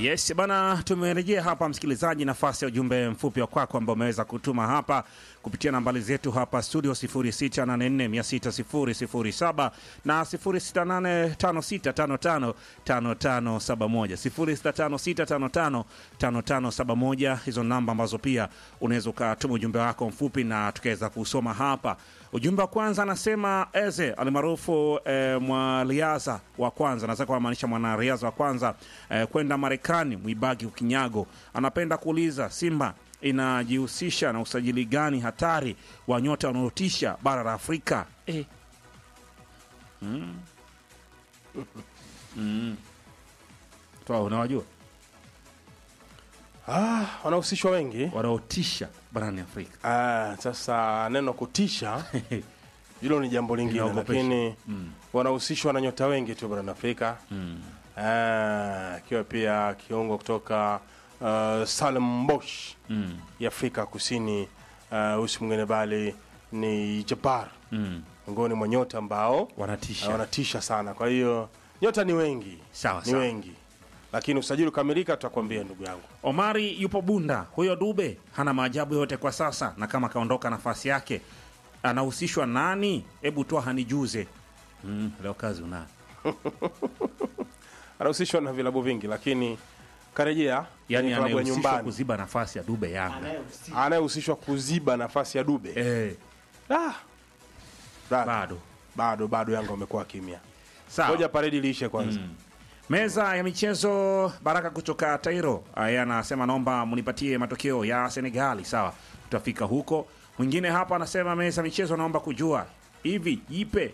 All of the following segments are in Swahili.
Yes bana, tumerejea hapa msikilizaji, nafasi ya ujumbe mfupi wa kwako ambao umeweza kutuma hapa kupitia nambari zetu hapa studio 0684600007 na 065856555571 0656555571. Hizo namba ambazo pia unaweza ukatuma ujumbe wako mfupi na tukaweza kusoma hapa. Ujumbe wa kwanza anasema Eze alimaarufu eh, mwaliaza wa kwanza, naweza kumaanisha mwanariadha wa kwanza eh, kwenda Marekani, Mwibagi Ukinyago anapenda kuuliza Simba inajihusisha na usajili gani hatari wa nyota wanaotisha bara la Afrika? Eh. Mm. Mm. Toa, unawajua Ah, wanahusishwa wengi. wanaotisha barani Afrika? Ah, sasa neno kutisha hilo ni jambo lingine, Inaogopesha. lakini wanahusishwa na nyota wengi tu barani Afrika Ah, akiwa pia kiungo kutoka uh, Salem Bosch Mm. ya Afrika Kusini, uh, usi mwingine bali ni Jabbar, Mm. miongoni mwa nyota ambao Wanatisha. uh, wanatisha sana. Kwa hiyo nyota ni wengi, Sawa, ni sawa. wengi, lakini usajili ukamilika, tutakwambia ndugu yangu. Omari yupo Bunda. Huyo Dube hana maajabu yote kwa sasa, na kama kaondoka nafasi yake anahusishwa nani? Hebu toa hanijuze. Mm, leo kazi unayo. Anahusishwa na vilabu vingi, lakini karejea Yani kwenye klabu ya anayehusishwa nyumbani, kuziba nafasi ya Dube Yanga. anayehusishwa kuziba nafasi ya Dube Eh, ah, bado bado bado bado, Yanga wamekuwa kimya. sawa. Ngoja paredi liishe kwanza. Meza ya michezo Baraka kutoka Tairo aya anasema naomba munipatie matokeo ya Senegali. Sawa, tutafika huko. Mwingine hapa anasema meza ya michezo, naomba kujua hivi Jipe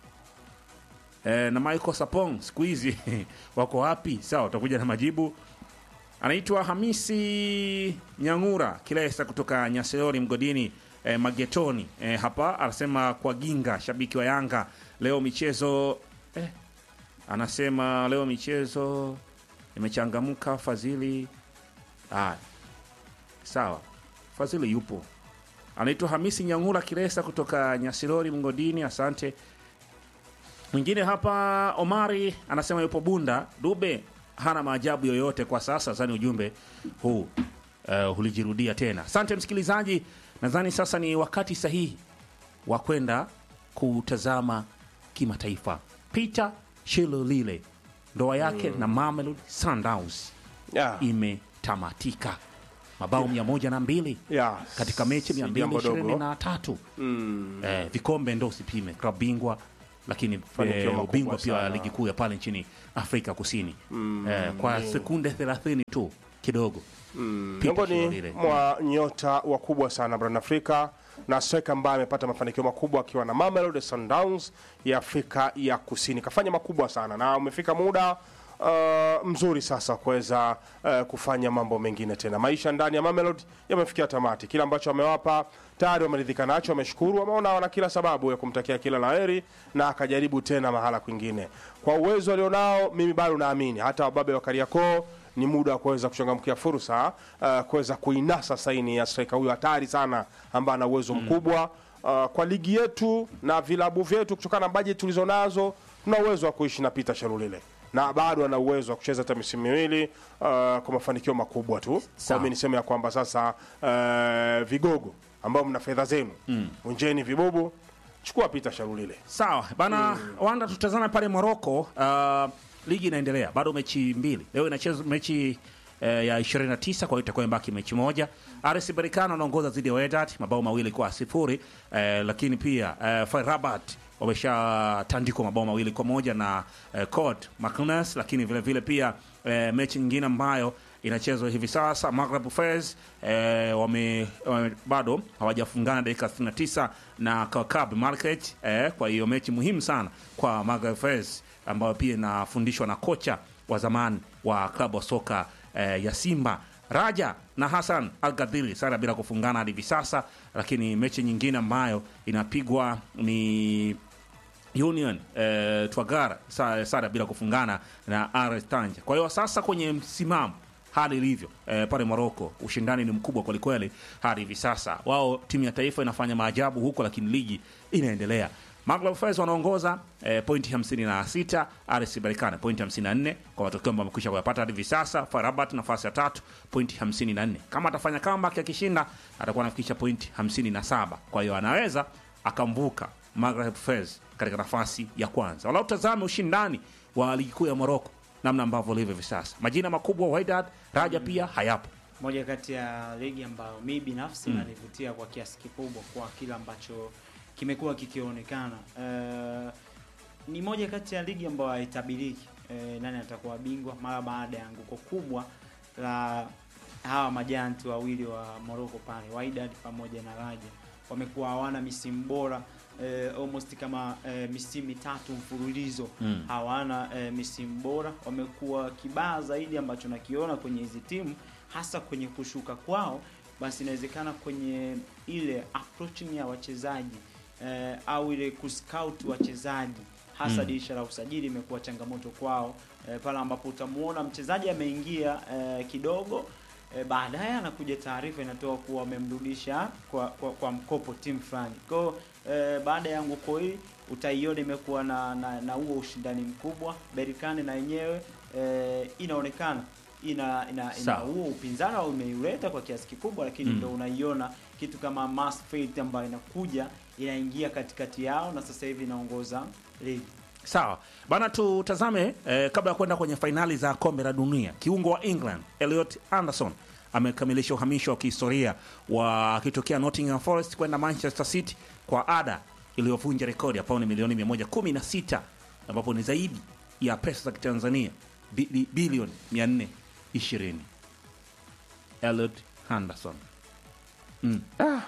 e, na Michael Sapong siku hizi wako wapi? Sawa, utakuja na majibu. Anaitwa Hamisi Nyangura Kilesa kutoka Nyaseori mgodini e, Magetoni e, hapa anasema kwa Ginga, shabiki wa Yanga leo michezo eh, anasema leo michezo imechangamka. Fadhili ah, sawa, Fadhili yupo. Anaitwa Hamisi Nyangura Kiresa kutoka Nyasirori Mgodini, asante. Mwingine hapa Omari anasema yupo Bunda. Dube hana maajabu yoyote kwa sasa. Zani ujumbe huu uh, ulijirudia tena. Asante msikilizaji, nadhani sasa ni wakati sahihi wa kwenda kutazama kimataifa. Peter Shilolile ndoa yake na Mamelodi Sundowns Yeah. imetamatika, mabao mia moja na mbili Yeah. katika mechi Si mia mbili jambo ishirini dogo. na tatu Mm. eh, vikombe ndo usipime, klabu bingwa lakini Fanikio eh, makubwa ubingwa pia wa sana. ligi kuu ya pale nchini Afrika Kusini eh, kwa sekunde 30 tu kidogo Peter miongoni Shilolile. mwa nyota wakubwa sana barani Afrika na striker ambaye amepata mafanikio makubwa akiwa na Mamelodi Sundowns ya Afrika ya Kusini. Kafanya makubwa sana na umefika muda uh, mzuri sasa kuweza uh, kufanya mambo mengine tena. Maisha ndani ya Mamelodi yamefikia tamati. Kile ambacho amewapa tayari wameridhika nacho, wameshukuru, wameona wana kila sababu ya kumtakia kila laheri na akajaribu tena mahala kwingine. Kwa uwezo alionao, mimi bado naamini hata wababe wa Kariakoo ni muda wa kuweza kuchangamkia fursa uh, kuweza kuinasa saini ya striker huyo hatari sana ambaye ana uwezo mkubwa uh, kwa ligi yetu na vilabu vyetu, kutokana na bajeti tulizo nazo, tuna uwezo wa kuishi na Peter Shalulile na bado ana uwezo wa kucheza hata misimu miwili uh, kwa mafanikio makubwa tu. Kwa Sawa. mimi niseme ya kwamba sasa uh, vigogo ambao mna fedha zenu mm. unjeni vibubu, chukua Peter Shalulile. Sawa bana, wanda tutazame pale Moroko. Uh, ligi inaendelea bado, mechi mbili leo inacheza mechi eh, ya 29 kwa hiyo itakuwa imebaki mechi moja. RS Berkane anaongoza dhidi ya Wydad mabao mawili kwa sifuri eh, lakini pia eh, FAR Rabat wameshatandikwa mabao mawili kwa moja na eh, COD Maknes, lakini vile vile pia eh, mechi nyingine ambayo inachezwa hivi sasa Maghreb Fez eh, wame, wame, bado hawajafungana dakika 69 na Kakab Market eh, kwa hiyo mechi muhimu sana kwa Maghreb Fez ambayo pia inafundishwa na kocha wa zamani wa klabu wa soka eh, ya Simba Raja na Hassan Al Gadiri sara bila kufungana hadi hivi sasa, lakini mechi nyingine ambayo inapigwa ni Union eh, Twagara sa- sare bila kufungana na RS Tanja. Kwa hiyo sasa kwenye msimamo hali ilivyo eh, pale Morocco ushindani ni mkubwa kwelikweli hadi hivi sasa. Wao timu ya taifa inafanya maajabu huko, lakini ligi inaendelea. Maghreb Fez wanaongoza eh, pointi 56, RS Berkane pointi 54 kwa matokeo ambayo amekwisha kuyapata hadi hivi sasa. FAR Rabat nafasi ya tatu pointi 54. Kama atafanya comeback akishinda, atakuwa anafikisha pointi 57. Kwa hiyo anaweza akamvuka Maghreb Fez katika nafasi ya kwanza. Wala utazame ushindani wa ligi kuu ya Morocco namna ambavyo ilivyo hivi sasa. Majina makubwa Wydad, Raja pia hayapo. moja kati ya ligi ambayo mi binafsi inanivutia kwa kiasi kikubwa kwa kile ambacho kimekuwa kikionekana. Eh, ni moja kati ya ligi ambayo haitabiriki eh, nani atakuwa bingwa mara baada ya anguko kubwa la hawa majanti wawili wa Morocco pale Wydad pamoja na Raja wamekuwa hawana misimu bora eh, almost kama eh, misimu mitatu mfululizo Mm. hawana eh, misimu bora. Wamekuwa kibaya zaidi ambacho nakiona kwenye hizi timu, hasa kwenye kushuka kwao, basi inawezekana kwenye ile approaching ya wachezaji eh, au ile kuscout wachezaji hasa Mm. dirisha la usajili imekuwa changamoto kwao eh, pale ambapo utamuona mchezaji ameingia eh, kidogo eh, baadaye anakuja taarifa inatoa kuwa wamemrudisha kwa, kwa, kwa mkopo timu fulani kwao eh, baada ya anguko hili utaiona imekuwa na na na huo ushindani mkubwa Berkane na yenyewe eh, inaonekana ina ina, ina Sawa. huo upinzani au imeuleta kwa kiasi kikubwa lakini Mm. ndo unaiona kitu kama Mass Faith ambayo inakuja inaingia katikati yao na sasa hivi inaongoza ligi Sawa bana, tutazame eh, kabla ya kwenda kwenye fainali za kombe la dunia. Kiungo wa England Elliot Anderson amekamilisha uhamisho wa kihistoria wa akitokea Nottingham Forest kwenda Manchester City kwa ada iliyovunja rekodi ya pauni milioni 116 ambapo ni zaidi ya pesa za kitanzania bili- bilioni 420. Elliot Anderson mm.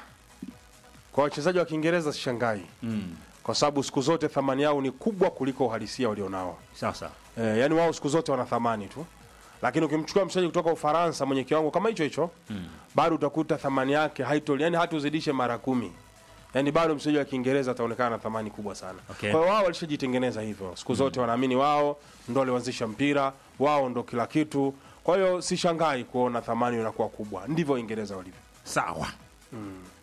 Kwa wachezaji wa Kiingereza sishangai, Mm. kwa sababu siku zote thamani yao ni kubwa kuliko uhalisia walionao. Sawa sawa Eh, yani wao siku zote wana thamani tu, lakini ukimchukua mchezaji kutoka Ufaransa mwenye kiwango kama hicho hicho mm. bado utakuta thamani yake haitoli, yani hata uzidishe mara kumi, yani bado mchezaji wa Kiingereza ataonekana na thamani kubwa sana. Okay. Kwa hiyo wao walishajitengeneza hivyo, siku zote wanaamini wao ndo walianzisha mpira, wao ndo kila kitu. Kwa hiyo sishangai kuona thamani inakuwa kubwa, ndivyo Uingereza walivyo. Sawa.